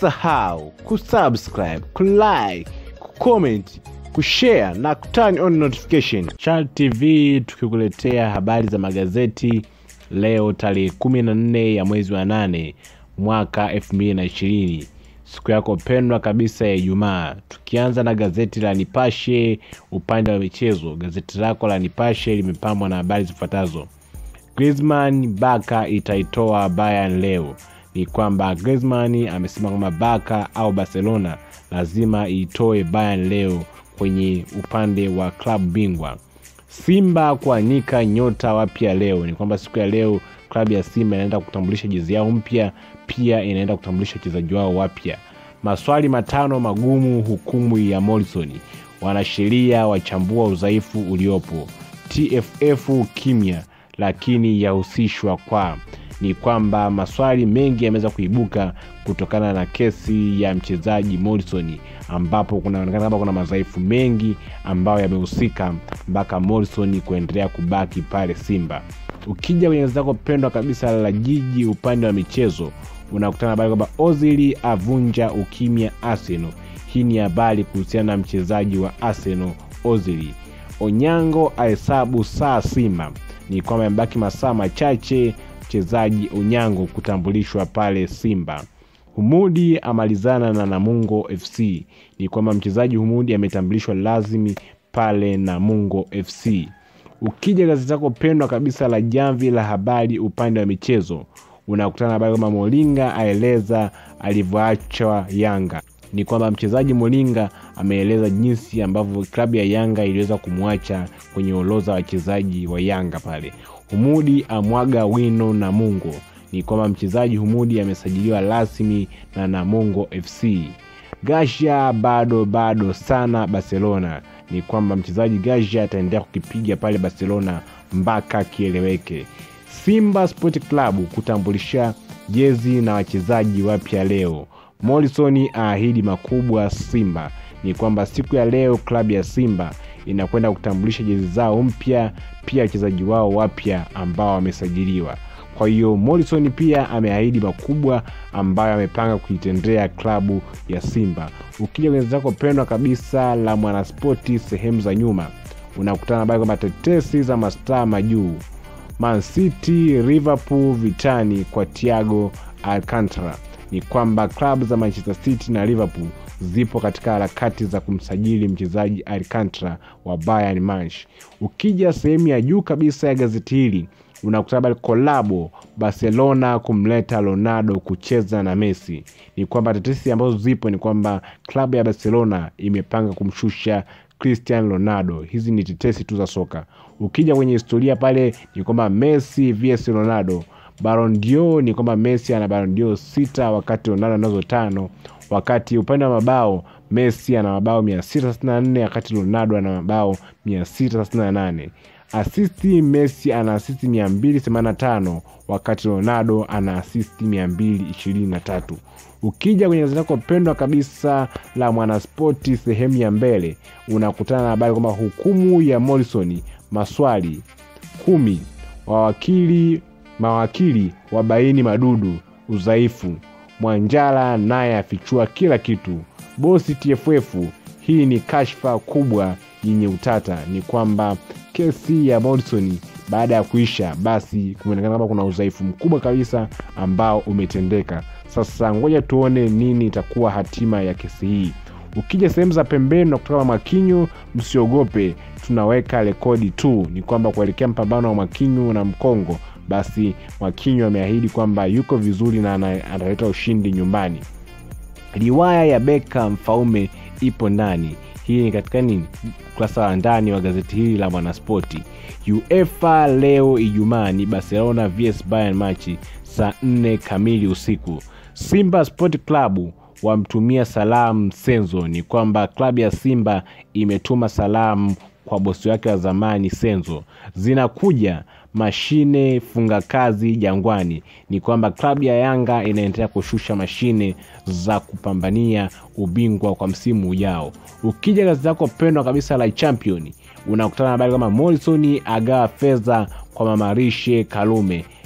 usisahau kusubscribe kulike kucomment kushare na kuturn on notification Chal tv tukikuletea habari za magazeti leo tarehe 14 ya mwezi wa 8 mwaka 2020 siku yako pendwa kabisa ya ijumaa tukianza na gazeti la nipashe upande wa michezo gazeti lako la nipashe limepambwa na habari zifuatazo Griezmann Baka itaitoa Bayern leo. Ni kwamba Griezmann amesema kwamba Baka au Barcelona lazima iitoe Bayern leo kwenye upande wa klabu bingwa. Simba kuanika nyota wapya leo. Ni kwamba siku ya leo klabu ya Simba inaenda kutambulisha jezi yao mpya, pia inaenda kutambulisha wachezaji wao wapya. Maswali matano magumu hukumu ya Morrison. Wanasheria wachambua udhaifu uliopo. TFF kimya lakini yahusishwa kwa ni kwamba maswali mengi yameweza kuibuka kutokana na kesi ya mchezaji Morrison ambapo kunaonekana kama kuna madhaifu mengi ambayo yamehusika mpaka Morrison kuendelea kubaki pale Simba. Ukija kwenye gazeti lako pendwa kabisa la Jiji upande wa michezo, unakutana habari kwamba Ozil avunja ukimya Arsenal. Hii ni habari kuhusiana na mchezaji wa Arsenal Ozil. Onyango ahesabu saa Simba ni kwamba yamebaki masaa machache mchezaji Onyango kutambulishwa pale Simba. Humudi amalizana na Namungo FC. Ni kwamba mchezaji Humudi ametambulishwa lazimi pale Namungo FC. Ukija gazeti lako pendwa kabisa la Jamvi la Habari upande wa michezo, unakutana na habari kwamba Molinga aeleza alivyoachwa Yanga. Ni kwamba mchezaji Molinga ameeleza jinsi ambavyo klabu ya Yanga iliweza kumwacha kwenye orodha wachezaji wa Yanga pale. Humudi amwaga wino Namungo. Ni kwamba mchezaji Humudi amesajiliwa rasmi na Namungo FC. Gasha bado bado sana Barcelona. Ni kwamba mchezaji Gasha ataendelea kukipiga pale Barcelona mpaka kieleweke. Simba Sport Club kutambulisha jezi na wachezaji wapya leo. Morrison aahidi makubwa Simba. Ni kwamba siku ya leo klabu ya Simba inakwenda kutambulisha jezi zao mpya, pia wachezaji wao wapya ambao wamesajiliwa. Kwa hiyo Morrison pia ameahidi makubwa ambayo amepanga kuitendea klabu ya Simba. Ukija kwenye zako pendwa kabisa la Mwanaspoti sehemu za nyuma, unakutana habari kwamba tetesi za mastaa majuu, Man City, Liverpool vitani kwa Thiago Alcantara ni kwamba klabu za Manchester City na Liverpool zipo katika harakati za kumsajili mchezaji Alcantara wa Bayern Munich. Ukija sehemu ya juu kabisa ya gazeti hili unakutana habari kolabo Barcelona kumleta Ronaldo kucheza na Messi. Ni kwamba tetesi ambazo zipo ni kwamba klabu ya Barcelona imepanga kumshusha Cristiano Ronaldo. Hizi ni tetesi tu za soka. Ukija kwenye historia pale ni kwamba Messi vs Ronaldo Ballon d'Or ni kwamba Messi ana Ballon d'Or sita wakati Ronaldo anazo tano. Wakati upande wa mabao Messi ana mabao 664 wakati Ronaldo ana mabao 638. Asisti Messi ana asisti 285 wakati Ronaldo ana asisti 223. Ukija kwenye gazeti lako pendwa kabisa la Mwanaspoti sehemu ya mbele unakutana na habari kwamba hukumu ya Morrison, maswali kumi, wawakili mawakili wabaini madudu udhaifu. Mwanjala naye afichua kila kitu. Bosi TFF, hii ni kashfa kubwa yenye utata. Ni kwamba kesi ya Morrison baada ya kuisha, basi kumeonekana kama kuna udhaifu mkubwa kabisa ambao umetendeka. Sasa ngoja tuone nini itakuwa hatima ya kesi hii. Ukija sehemu za pembeni na kutoka Mwakinyo, msiogope, tunaweka rekodi tu. Ni kwamba kuelekea mpambano wa Mwakinyo na Mkongo basi Mwakinyo ameahidi kwamba yuko vizuri na analeta ushindi nyumbani. Riwaya ya Beka Mfaume ipo ndani. Hii ni katika nini, ukurasa wa ndani wa gazeti hili la Mwanaspoti. UEFA leo Ijumaa ni Barcelona vs Bayern machi saa 4 kamili usiku. Simba Sport Club wamtumia salamu Senzo. Ni kwamba klabu ya Simba imetuma salamu kwa bosi wake wa zamani Senzo. Zinakuja mashine funga kazi Jangwani. Ni kwamba klabu ya Yanga inaendelea kushusha mashine za kupambania ubingwa kwa msimu ujao. Ukija gazeti lako pendwa kabisa la Champion unakutana na habari kama Morrison agawa fedha kwa mamarishe Kalume.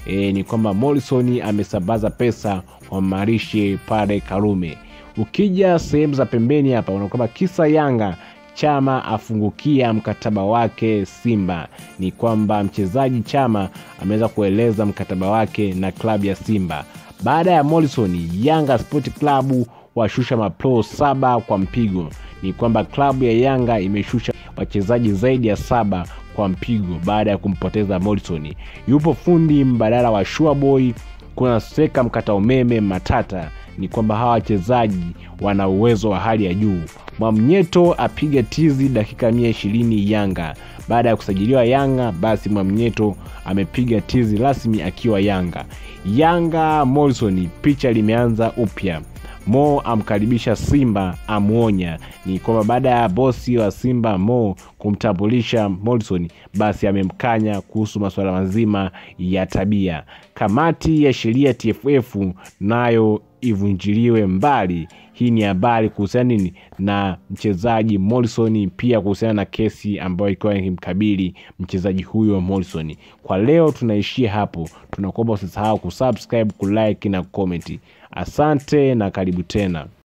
e, ni kwamba Morrison amesambaza pesa wammarishe pale Karume. Ukija sehemu za pembeni hapa unaona kwamba kisa Yanga Chama afungukia mkataba wake Simba. Ni kwamba mchezaji Chama ameweza kueleza mkataba wake na klabu ya Simba baada ya Morrison. Yanga Sport Club washusha mapro saba kwa mpigo. Ni kwamba klabu ya Yanga imeshusha wachezaji zaidi ya saba kwa mpigo baada ya kumpoteza Morrison. Yupo fundi mbadala wa Shuaboy, kuna seka mkata umeme Matata. Ni kwamba hawa wachezaji wana uwezo wa hali ya juu. Mwamnyeto apiga tizi dakika mia ishirini Yanga. Baada ya kusajiliwa Yanga, basi Mwamnyeto amepiga tizi rasmi akiwa Yanga. Yanga Morrison, picha limeanza upya. Mo amkaribisha Simba, amwonya. Ni kwamba baada ya bosi wa Simba Mo kumtambulisha Morrison, basi amemkanya kuhusu masuala mazima ya tabia. Kamati ya sheria TFF nayo ivunjiliwe mbali. Hii ni habari kuhusiana nini na mchezaji Morrison, pia kuhusiana na kesi ambayo ilikuwa ikimkabili mchezaji huyo Morrison. Kwa leo tunaishia hapo, tunakuomba usisahau kusubscribe, kulike na kucomment. Asante na karibu tena.